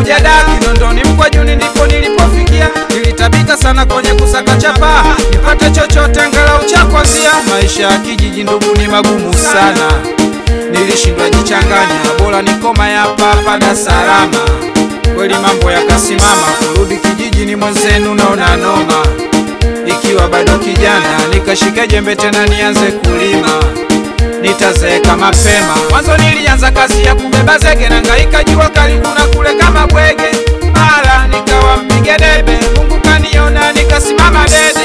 nilikuja da Kinondoni Mkwajuni ndipo nilipofikia, nilitabika sana kwenye kusaka chapa nipate chochote angalau cha kwanzia. Maisha ya kijiji ndugu ni magumu sana, nilishindwa jichanganya, bora nikoma ya papa Dar es Salaam. Kweli mambo yakasimama, kurudi kijijini mwenzenu naona noma. Ikiwa bado kijana, nikashika jembe tena nianze kulima nitazeeka mapema. Mwanzo nilianza kazi ya kubeba zege na ngaika jua karibu na kule kama bwege, mara nikawa mpige debe. Mungu kaniona nikasimama dede.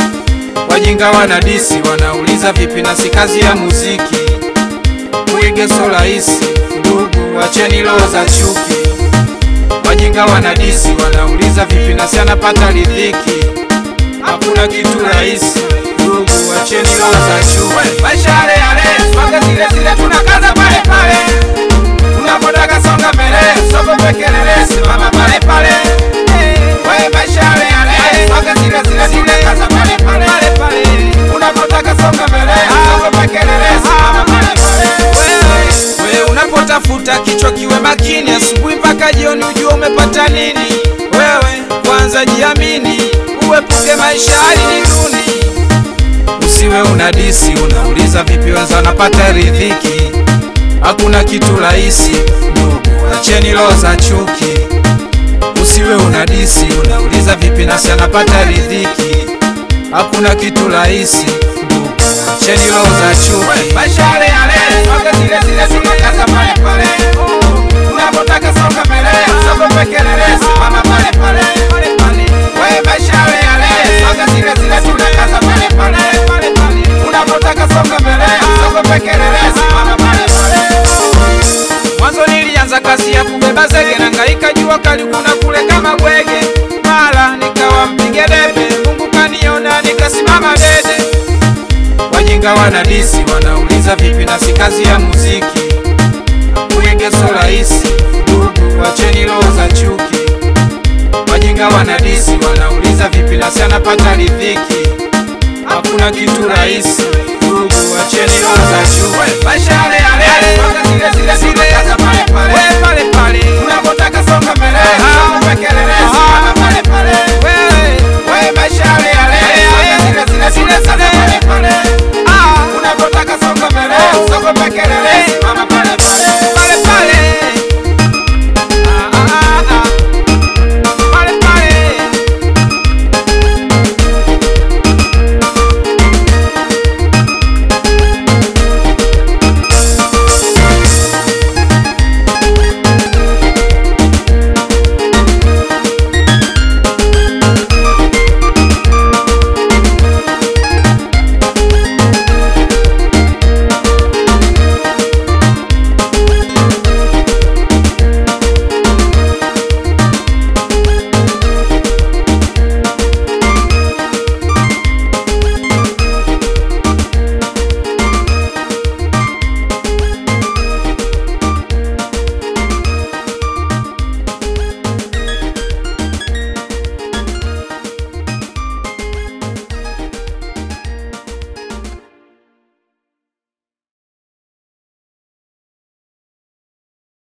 Wajinga wanadisi wanauliza vipi na si kazi ya muziki, kuige so rahisi ndugu, wacheni roho za chuki. Wajinga wanadisi wanauliza vipi na si anapata riziki, hakuna kitu rahisi ndugu, wacheni roho za chuki. Maisha yale yale, swaga zile zile, tunakaza pale pale, tunapotaka songa mbele, soko pekelele, simama pale pale. We maisha yale yale, swaga zile zile, tunakaza pale pale pale pale, unapotaka songa mbele, soko pekelele, simama pale pale. We unapotafuta kichwa kiwe makini, asubuhi mpaka jioni ujue umepata nini. Wewe kwanza jiamini, uepuke maisha hali ni duni. Usiwe unadisi, unauliza vipi wenza wanapata riziki. Hakuna kitu rahisi ndugu, acheni roho za chuki. Usiwe unadisi, unauliza vipi nasi anapata riziki. Hakuna kitu rahisi ndugu, acheni roho za chuki. Maisha yale yale, swaga zile zile, tunakaza pale pale. Unapotaka songa mbele, soko pekelele, simama pale pale. We maisha yale yale, swaga zile zile, tunakaza pale pale. Unapotaka songa mbele, soko pekelele, simama pale pale. Mwanzo nilianza kazi ya kubeba zege na ngaika jua karibu na kule kama bwege, mara nikawa mpige debe. Mungu kaniona nikasimama dede. Wajinga wanadisi wanauliza vipi na si kazi ya muziki, kuige so rahisi ndugu, wacheni roho za chuki. Wajinga wanadisi wanauliza vipi na si anapata riziki, hakuna kitu rahisi ndugu, wacheni roho za chuki. Maisha yale yale, swaga zile zile zile